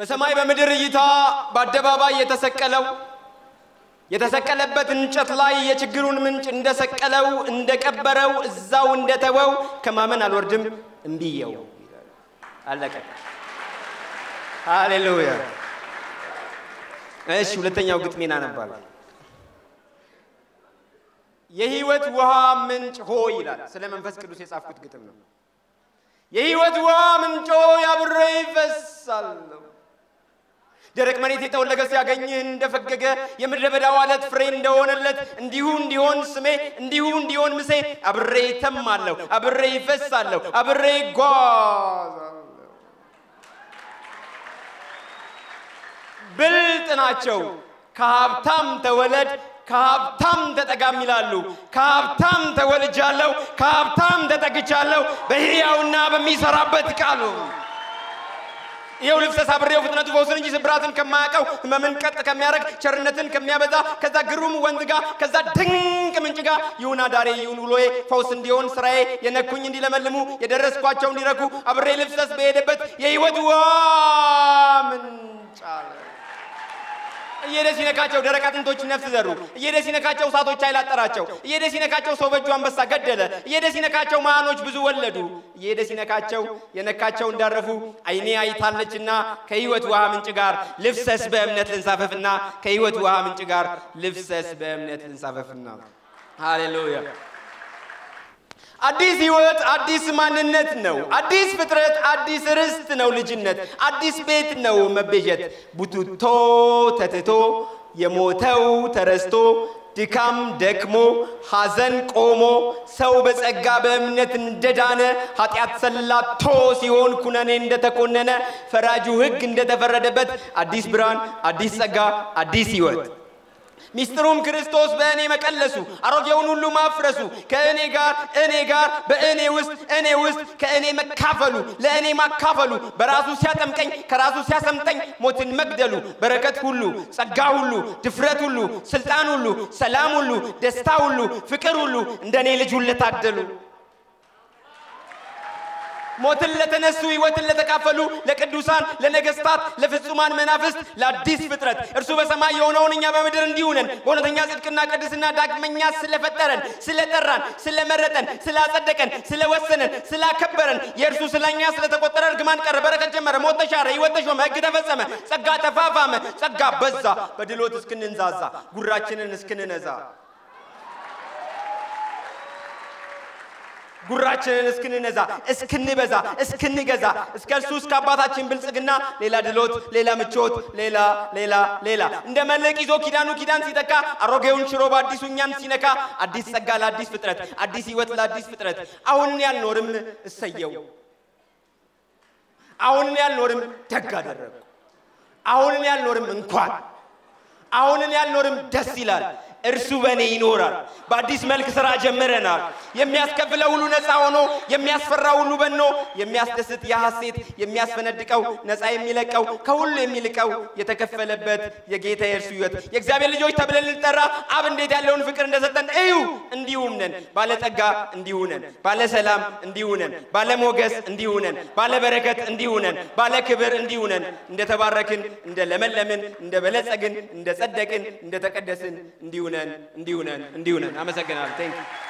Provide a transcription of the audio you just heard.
በሰማይ በምድር እይታ በአደባባይ የተሰቀለው የተሰቀለበት እንጨት ላይ የችግሩን ምንጭ እንደሰቀለው እንደቀበረው እዛው እንደተወው ከማመን አልወርድም እምቢየው ይላል። አለቀ። ሃሌሉያ። እሺ፣ ሁለተኛው ግጥሜን አነባለሁ። የህይወት ውሃ ምንጭ ሆ ይላል። ስለ መንፈስ ቅዱስ የጻፍኩት ግጥም ነው። የህይወት ውሃ ምንጮ ያብሬ ይፈሳለሁ ደረቅ መሬት የጠወለገ ሲያገኝህ እንደፈገገ የምድረ በዳ ዋለት ፍሬ እንደሆነለት እንዲሁ እንዲሆን ስሜ እንዲሁ እንዲሆን ምሴ አብሬ ተማለሁ፣ አብሬ ይፈሳለሁ፣ አብሬ ይጓዛለሁ። ብልጥ ናቸው ከሀብታም ተወለድ ከሀብታም ተጠጋም ይላሉ። ከሀብታም ተወልጃለሁ፣ ከሀብታም ተጠግቻለሁ በሕያውና በሚሰራበት ቃሉ ይኸው ልፍሰስ አብሬው ፍጥነቱ ፈውስን እንጂ ስብራትን ከማያውቀው ህመምን ቀጥ ከሚያደርግ ቸርነትን ከሚያበዛ ከዛ ግሩም ወንዝ ጋር ከዛ ድንቅ ምንጭ ጋር ይሁን አዳሬ ይሁን ውሎዬ ፈውስ እንዲሆን ስራዬ የነኩኝ እንዲለመልሙ የደረስኳቸው እንዲረኩ አብሬ ልፍሰስ በሄደበት የህይወት ውሃ ምንጭ አለ። እየሄደ ሲነካቸው ደረቅ አጥንቶች ነፍስ ዘሩ። እየሄደ ሲነካቸው እሳቶች ኃይል አጠራቸው። እየሄደ ሲነካቸው ሰው በእጁ አንበሳ ገደለ። እየሄደ ሲነካቸው መሃኖች ብዙ ወለዱ። እየሄደ ሲነካቸው የነካቸው እንዳረፉ ዓይኔ አይታለችና ከህይወት ውሃ ምንጭ ጋር ልፍሰስ በእምነት ልንሳፈፍና ከህይወት ውሃ ምንጭ ጋር ልፍሰስ በእምነት ልንሳፈፍና። ሃሌሉያ። አዲስ ህይወት አዲስ ማንነት ነው። አዲስ ፍጥረት አዲስ ርስት ነው ልጅነት። አዲስ ቤት ነው መቤዠት። ቡቱቶ ተትቶ የሞተው ተረስቶ ድካም ደክሞ ሐዘን ቆሞ ሰው በጸጋ በእምነት እንደዳነ ኃጢአት ሰላቶ ሲሆን ኩነኔ እንደተኮነነ ፈራጁ ሕግ እንደተፈረደበት አዲስ ብርሃን አዲስ ጸጋ አዲስ ህይወት ሚስጥሩም ክርስቶስ በእኔ መቀለሱ አሮጌውን ሁሉ ማፍረሱ ከእኔ ጋር እኔ ጋር በእኔ ውስጥ እኔ ውስጥ ከእኔ መካፈሉ ለእኔ ማካፈሉ በራሱ ሲያጠምቀኝ ከራሱ ሲያሰምጠኝ ሞትን መግደሉ በረከት ሁሉ ጸጋ ሁሉ ድፍረት ሁሉ ስልጣን ሁሉ ሰላም ሁሉ ደስታ ሁሉ ፍቅር ሁሉ እንደ እኔ ልጅ ሁሉ ታደሉ። ሞትን ለተነሱ ሕይወትን ለተካፈሉ ለቅዱሳን ለነገስታት ለፍጹማን መናፍስት ለአዲስ ፍጥረት እርሱ በሰማይ የሆነውን እኛ በምድር እንዲሁ ነን። በእውነተኛ ጽድቅና ቅድስና ዳግመኛ ስለፈጠረን ስለጠራን ስለመረጠን ስላጸደቀን ስለወሰነን ስላከበረን የእርሱ ስለኛ ስለተቆጠረ እርግማን ቀረ፣ በረከት ጀመረ፣ ሞት ተሻረ፣ ሕይወት ተሾመ፣ ሕግ ተፈጸመ፣ ጸጋ ተፋፋመ፣ ጸጋ በዛ፣ በድሎት እስክንንዛዛ ጉራችንን እስክንነዛ ጉራችንን እስክንነዛ እስክንበዛ እስክንገዛ እስከ እርሱ እስከ አባታችን ብልጽግና ሌላ ድሎት ሌላ ምቾት ሌላ ሌላ ሌላ እንደ መልሕቅ ይዞ ኪዳኑ ኪዳን ሲተካ አሮጌውን ሽሮ በአዲሱ እኛን ሲነካ አዲስ ጸጋ ለአዲስ ፍጥረት አዲስ ሕይወት ለአዲስ ፍጥረት አሁን ያልኖርም እሰየው አሁንን ያልኖርም ደግ አደረጉ አሁንን ያልኖርም እንኳን አሁንን ያልኖርም ደስ ይላል እርሱ በእኔ ይኖራል። በአዲስ መልክ ሥራ ጀምረናል። የሚያስከፍለው ሁሉ ነፃ ሆኖ የሚያስፈራ ሁሉ በኖ የሚያስደስት የሐሴት የሚያስፈነድቀው ነፃ የሚለቀው ከሁሉ የሚልቀው የተከፈለበት የጌታ የእርሱ ሕይወት የእግዚአብሔር ልጆች ተብለን ልንጠራ አብ እንዴት ያለውን ፍቅር እንደሰጠን እዩ። እንዲሁም ነን። ባለጸጋ እንዲሁ ነን። ባለ ሰላም እንዲሁ ነን። ባለ ሞገስ እንዲሁ ነን። ባለ በረከት እንዲሁ ነን። ባለ ክብር እንዲሁ ነን። እንደተባረክን፣ እንደለመለምን፣ እንደበለጸግን፣ እንደጸደቅን፣ እንደተቀደስን እንዲሁ ነን እንዲሁ ነን እንዲሁ ነን። አመሰግናለሁ። ቴንክ